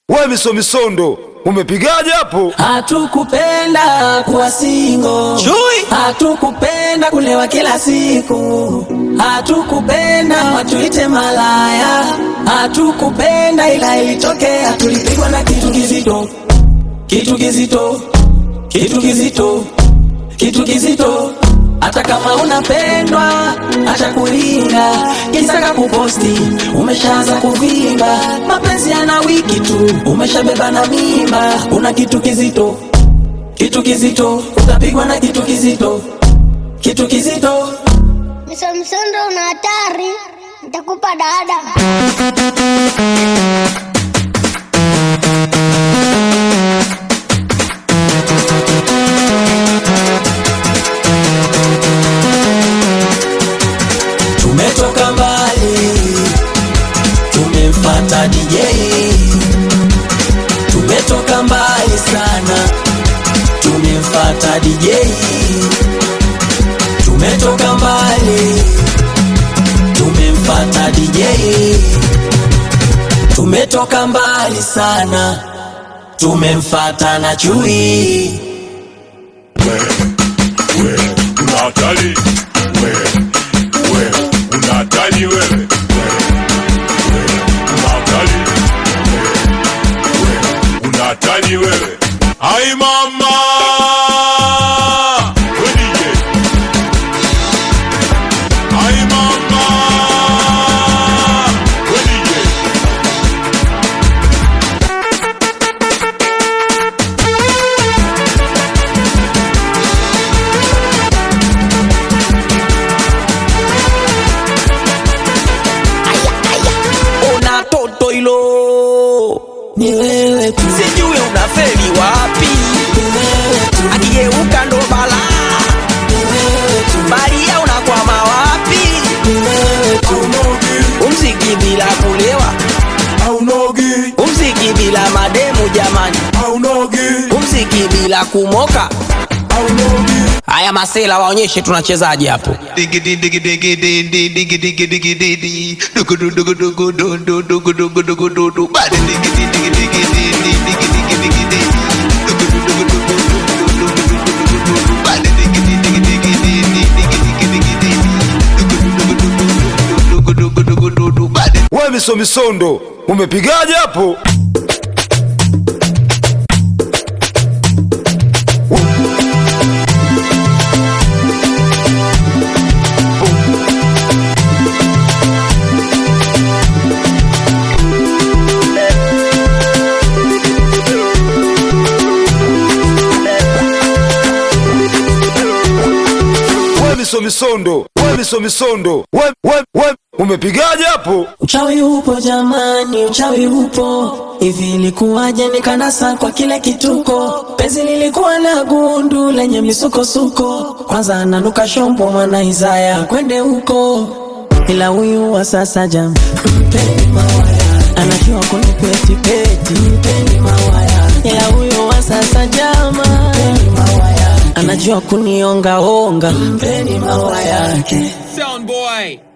We misomisondo umepigaje hapo? Hatukupenda kuwa singo, Chui. hatukupenda kulewa kila siku, hatukupenda watuite malaya, hatukupenda ila ilitokea, tulipigwa na kitu kizito, kitu kizito, kitu kizito, kitu kizito. Hata kama unapendwa, acha kulinga, kisaka kuposti, umeshaanza kuvimba, mapenzi yana wiki tu, umeshabeba na mimba, una kitu kizito, kitu kizito, utapigwa na kitu kizito, kitu kizito. Msomsondo una hatari, nitakupa dada. Tumetoka mbali, tumemfata DJ. Tumetoka mbali sana, tumemfata DJ. Tumetoka mbali, tumemfata DJ. Tumetoka mbali sana, tumemfata na chui. una hatari wewe, wewe una hatari wewe, wewe una hatari wewe, una hatari wewe. Ai mama we DJ, ai mama we DJ. Una toto hilo, Ni wewe tu, sijui unafeli wapi, ni wewe tu, akigeuka ndo balaa, ni wewe tu, baria unakwama wapi? ni wewe tu. Umziki bila kulewa, Aunogi, umziki bila mademu jamani, aunogi, umziki bila kumoka. aunogi. Haya masela waonyeshe tunachezaje hapo. Diggity diggity diggity diggity diggity diggity diggity dugu dugu dugu dugu dugu dugu dugu dugu dugu dugu bad diggity diggity diggity diggity diggity diggity dugu dugu dugu dugu dugu dugu dugu dugu bad diggity diggity diggity diggity diggity dugu dugu dugu dugu dugu dugu dugu bad We misomisondo umepigaje hapo? We misomisondo we misomisondo we, we, we umepigaje hapo? Uchawi upo jamani, uchawi upo. Hivi ilikuwaje nikanasa kwa kile kituko? Penzi lilikuwa na gundu lenye misukosuko. Kwanza ananuka shombo mwana Isaya kwende huko, ila huyu wa sasa jam mpeni mawaya, anajua kunipeti peti, mpeni mawaya, ila huyu wa sasa jama mpeni mawaya, anajua kunionga onga, mpeni mawaya yake. Sound boy.